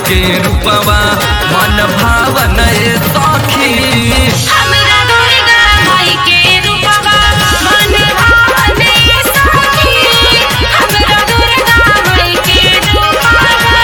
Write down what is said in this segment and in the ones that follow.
के रूपवा मन भावन ए सखी हमरा दुर्गा माई के रूपवा मन भावने सखी हमरा दुर्गा माई के रूपवा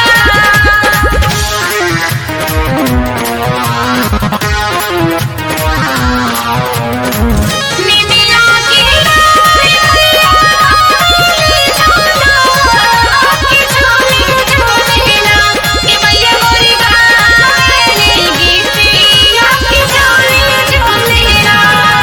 निमिया के डाली मैया के झूला के झूले झूलेला के मैया मोरी गाली गीतिया के झूले झूलेला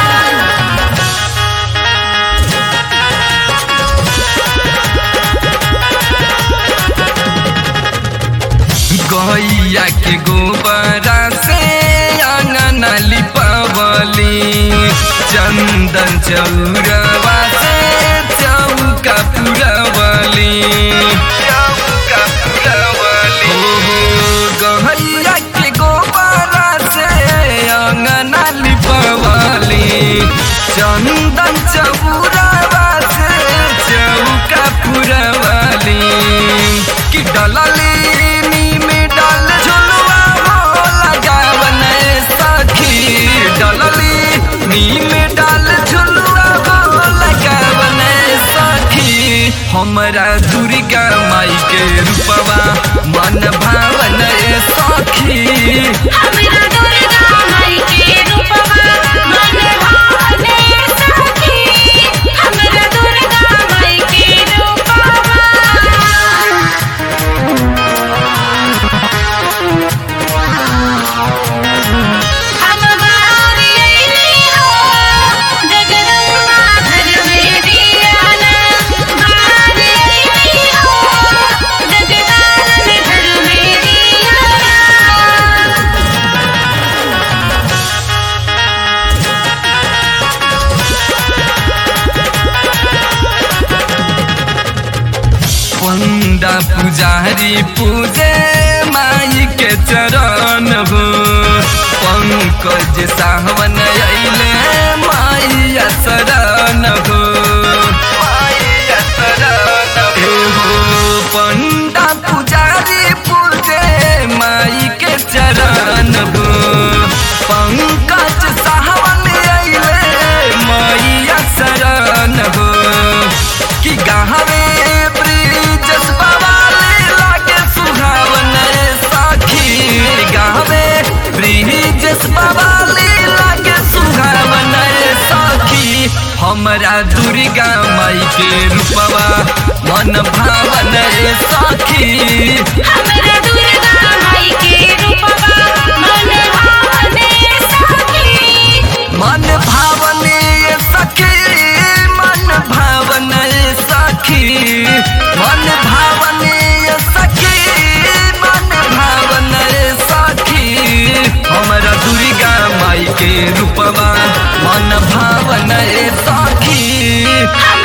गैया के गोबरा से आंगन लिपवली चंदन चौरवा से चौका पुरवली चौका पुरवली हो गैया के गोबरा से आंगन लिपवली चंदन चौरवा से चौका पुरवली कि डलली में डाल झुलवा हो लगावन सखी डलली नीम डाल झुलवा हो लगावन सखी हमरा दुर्गा माई के रूपवा मन भावन सखी हमरा दुर्गा माई के रूपवा मन भावने सखी हमरा दुर्गा माई के रूपवा हम बारी अइली हो जगदम्बा घर में दियाना बारी अइली हो जगदानन घर में दियाना पंडा पुजारी पूजे माई के चरण हो पंकज सावन अइले माई शरण हो माई शरण हो पंडा पुजारी पूजे माई के चरण हो पंकज सावन अइले माई शरण हो कि गाहवे ब्रिजस बवाले लागे सुहावन साखी गाहवे ब्रिजस बवाले लागे सुहावन साखी हमरा दुर्गा माई के रूपवा मन भावन साखी हमरा दुर्गा माई के रूपवा मन भावने सखी मन भावने सखी मन भावने सखी मन भावने सखी मन भावने सखी हमरा दुर्गा माई के रूपवा मन भावने सखी हम